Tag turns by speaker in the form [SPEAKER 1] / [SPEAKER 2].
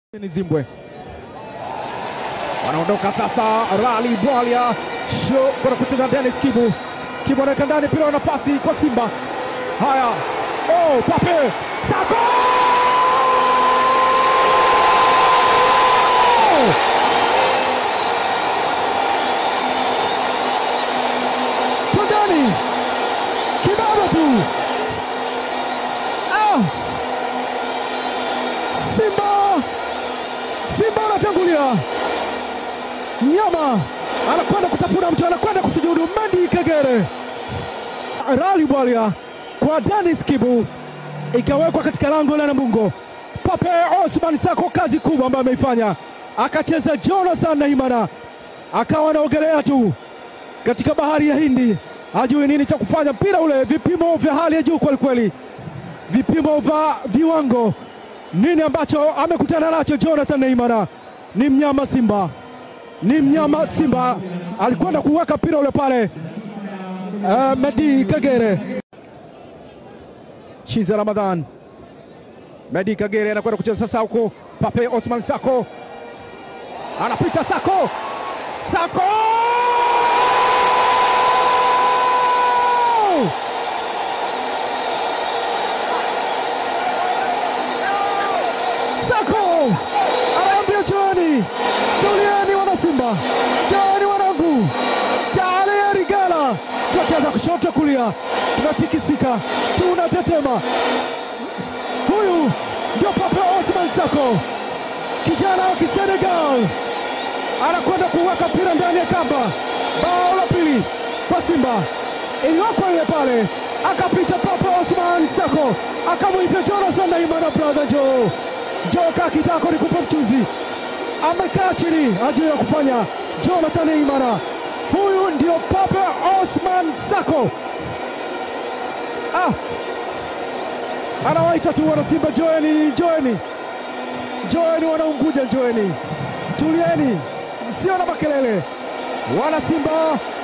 [SPEAKER 1] Ni Zimbwe wanaondoka sasa. Rali Bwalia sho kwenda kucheza Dennis Kibu. Kibu anaweka ndani, mpira wa nafasi kwa Simba. Haya, oh, Pape Sako twendani, kibaba tu ah! Simba Simba anatangulia, mnyama anakwenda kutafuna mtu, anakwenda kusujudu. Medi Kagere, Rali Bwalia kwa Dennis Kibu, ikawekwa katika lango la Namungo. Pape Osman Sako, kazi kubwa ambayo ameifanya, akacheza Jonathan Naimana, akawa anaogelea tu katika bahari ya Hindi, hajui nini cha kufanya. Mpira ule vipimo vya hali ya juu kwelikweli, vipimo vya viwango nini ambacho amekutana nacho Jonathan Neymar. Ni mnyama Simba, ni mnyama Simba, alikwenda kuweka mpira ule pale. Uh, Medi Kagere, Shiza Ramadhan, Medi Kagere anakwenda kucheza sasa huko. Pape Osman Sako anapita, Sako Sako Sako anaambia joani, tulieni wana Simba, joani wanangu, jaale Rigala, tunacheza kushoto kulia, tunatikisika, tunatetema. Huyu ndio Pape Osman Sako, kijana wa Kisenegal, anakwenda kuweka mpira ndani ya kamba. Bao la pili kwa Simba, iliwekwa ile pale, akapita Pape Osman Sako, akamwita Jonathan Naimana, brother Joe Joe kaa kitako nikupe mchuzi. Amekaa chini ajili ya kufanya Jonathan Imara. Huyu ndio Pape Osman Sako. Ah, anawaita tu wana Simba, joeni, joeni, joeni wanaunguja, joeni, tulieni, msio na makelele. Wana Simba